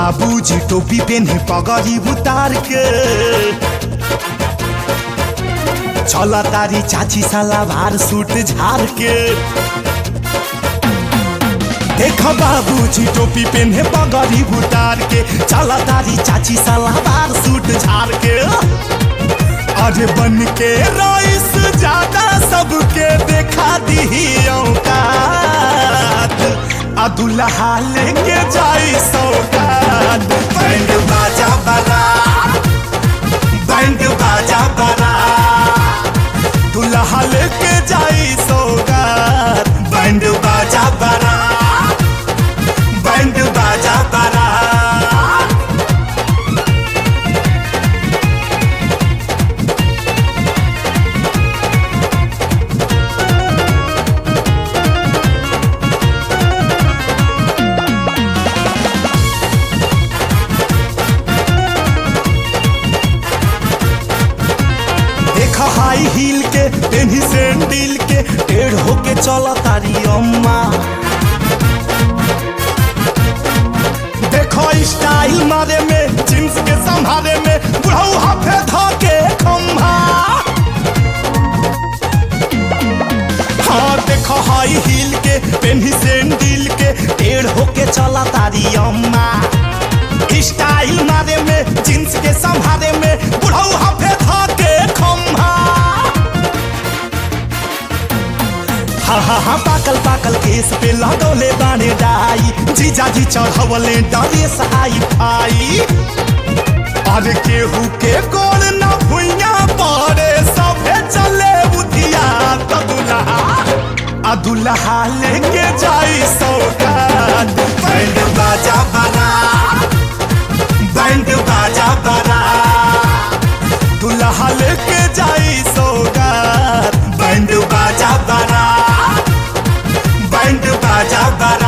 बाबूजी टोपी पेन्हे पगड़ी उतार के चला तारी चाची सलावार सूट झार के देख बाबूजी टोपी पेन्हे पगड़ी उतार के चला तारी चाची सलावार सूट झार के अरे बन के रईस ज्यादा सबके देखा दी औकात आ दुल्हा लेके जाई सौगात बैंड बाजा बना बैंड बाजा बना दुल्हा लेके जाई सौगात बैंड बाजा बना बैंड बाजा बना देख हाई हील के पेन्ही सैंडल के टेढ़ होके चल तारी अम्मा देखो स्टाइल मारे में जींस के संभारे में बुढ़ऊ हाफे धके खम्भा हाँ देखो हाई हील के पेन्ही सैंडल के टेढ़ होके चला तारी अम्मा स्टाइल मारे में जींस के संभारे में बुढ़ऊ हाफे धके खम्भा हा हा हा पाकल पाकल केस पे लगौले बाने डाई जीजाजी चढ़वले डरेस आई फाई अरे केहू के गोल न भुइया पड़े सभे चले बुधिया त दुल्हा आ दुल्हा लेके जाई सौगात बैंड बाजा बना बैंड बाजा बना दुल्हा लेके जाई सौगात बैंड बाजा बना बैंड बाजा बना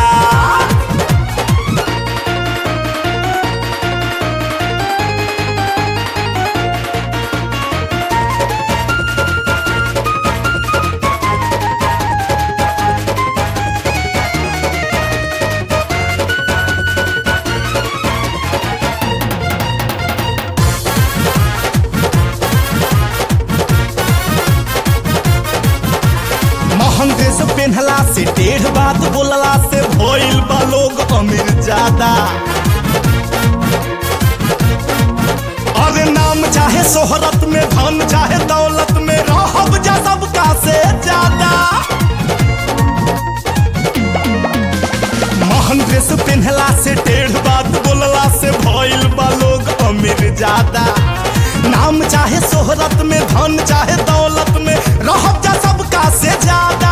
महंग ड्रेस पहनला से डेढ़ बात बोलला से भइल बा लोग अमीर ज्यादा अरे नाम चाहे शोहरत में धन चाहे दौलत में रहब जा सबका से ज्यादा महंग ड्रेस पहनला से डेढ़ बात बोलला से भइल बा लोग अमीर ज्यादा नाम चाहे शोहरत में धन चाहे दौलत में रहब जा सबका से ज्यादा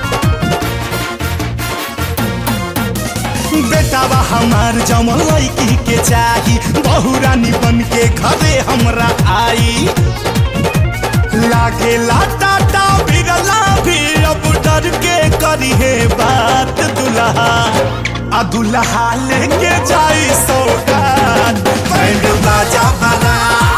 बेटावा हमार जमल लड़की के चाही बहु रानी बन के घरे हमरा आई लागे टाटा बिरला भी अब डर के करी है बात दुल्हा आ दुल्हा लेके जाई सौगात बैंड बाजा बना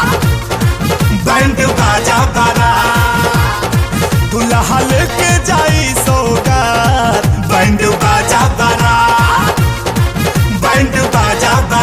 बैंड बाजा बना दुल्हा लेके जाई सौगात बैंड बाजा बना बैंड बाजा बना